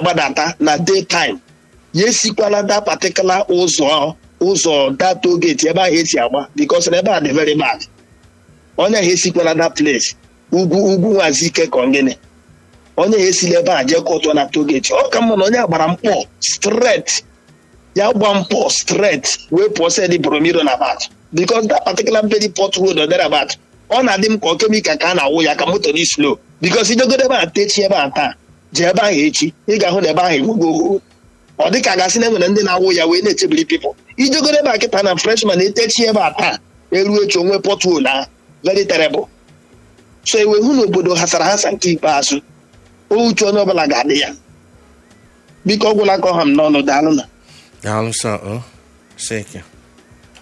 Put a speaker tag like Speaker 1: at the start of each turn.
Speaker 1: na-agbadata na daytime ya esikwala da patikula ụzọ ụzọ da togeti ebe ahụ esi agba bikos na ebe a dị very bad onye ahụ esikwala da place ugwu ugwu nwazi ike ka gịnị onye ahụ esila ebe a jee kọtụ na togeti ọ ka mma na onye agbara mkpọ stret ya gba mpọ stret wee pụọ sedi bromiro na bat bikos that particular very port road or thereabout ọ na-adị m ka ọ kemikal ka a na-awụ ya ka moto dị slow bikos ijegodo ebe a techi ebe a taa jee ebe ahụ echi ị ga-ahụ na ebe ahụ enwego ogho ọ dị ka a gasị na enwere ndị na-awụ ya wee na-echebiri pipụl ijegodo ebe a kịta na freshman etechi ebe a taa eruo echi onwe pọtụl ahụ very terrible so ewe hụ na obodo hasara hasa nke ikpeazụ ouche onye ọbụla ga-adị ya biko ọ gwụla ka ọha m n'ọnụ daalụ na
Speaker 2: daalụ sọ o seke